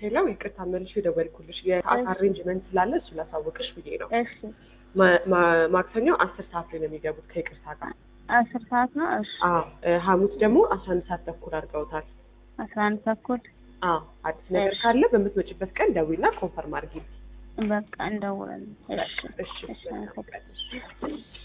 ሄለው ይቅርታ መልሼ የደወልኩልሽ የሰዓት እሺ። አሬንጅመንት ስላለ እሱ ላሳወቅሽ ብዬ ነው። እሺ ማ- ማ- ማክሰኞ አስር ሰዓት ላይ ነው የሚገቡት ከይቅርታ ጋር። አስር ሰዓት ነው። እሺ አዎ እ፣ ሐሙስ ደግሞ አስራ አንድ ሰዓት ተኩል አድርገውታል። አስራ አንድ ተኩል አዎ አዲስ ነገር እሺ። ካለ በምትመጪበት ቀን ደዊና ኮንፈርም አድርጊ። በቃ እንደውላለን። እሺ እሺ እሺ መልካም ቀን።